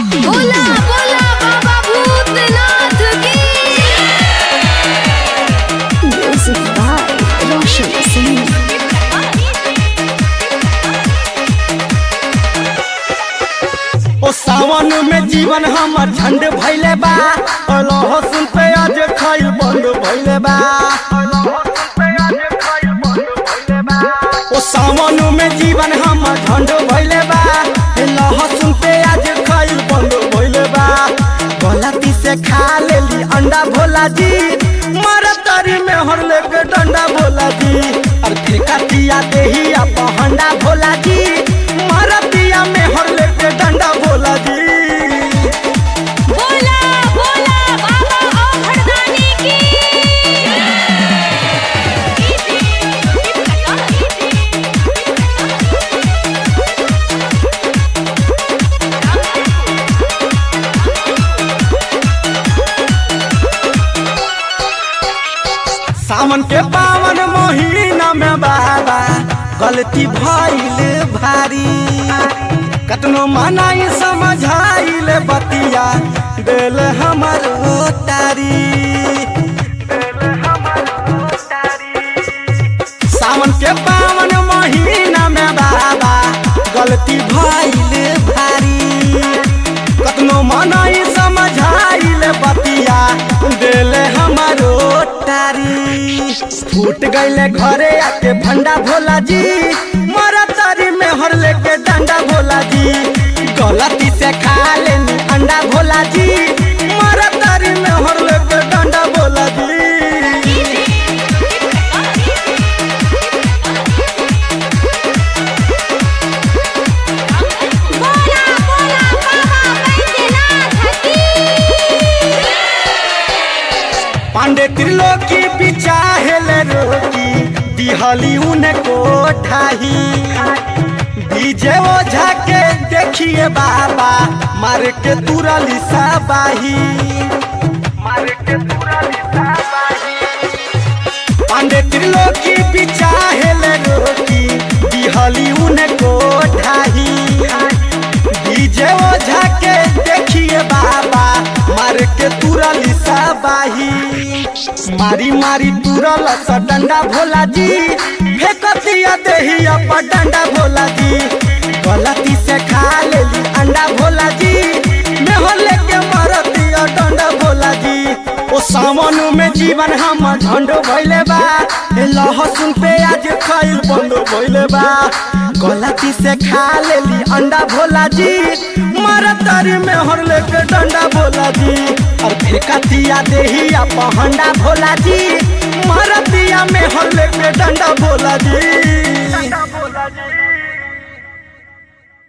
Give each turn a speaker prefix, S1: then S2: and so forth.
S1: बोला बोला बाबा भूतनाथ की
S2: Music by Roshan Singh.
S3: ओ सावन में जीवन हमर झंड भइले बा ओ लहसुन प्याज खाइल बंद भइले बा ओ सावन में जीवन हमर झंड भइले बा ए लहसुन प्याज खाइल बंद भइले बा गलती से खा लेली अंडा भोला जी मरतरी में हर लेके डंडा भोला जी और फिर कटिया देही आप हंडा भोला जी मरतिया में हर लेके डंडा भोला जी
S1: बोला बोला बाबा औखड़दानी की
S3: सावन के पावन महीना में बाबा गलती भइल भारी कतनो मनाई समझाइल बतिया दिल हमर तारी सावन के पावन महीना में बाबा गलती भइल भारी कतनो मनाई समझाइल बतिया दिल हमारो तारी फूट गईले घरे आके भंडा भोला जी मरा तारी में हर लेके डंडा भोला जी गलती से खा लेनी अंडा भोला जी मरा तारी में हर लेके डंडा भोला जी
S1: बोला बोला बाबा बैद्यनाथ की
S3: पांडे त्रिलोकी बिचाहेल रोकी दिहली उनको ठाही डीजे ओझा के देखिए बाबा मार के तुरली साबाही मार के तुरली साबाही पांडे त्रिलोकी बिचाहेल रोकी दिहली उनको ठाही डीजे ओझा के देखिए बाबा मार के तुरली साबाही मारी मारी तुरल स डंडा भोला जी फेकतिया देहिया पर डंडा भोला जी गलती से खा लेली अंडा भोला जी मेहो लेके मरतिया डंडा भोला जी ओ सावन में जीवन हम झंड भइले बा ए लहसुन प्याज खाइल बंद भइले बा गलती से खा लेली अंडा भोला जी मरतरी में हर लेके डंडा भोला जी और फिर कतिया देही आप हंडा भोला जी मरतिया में हर लेके डंडा भोला जी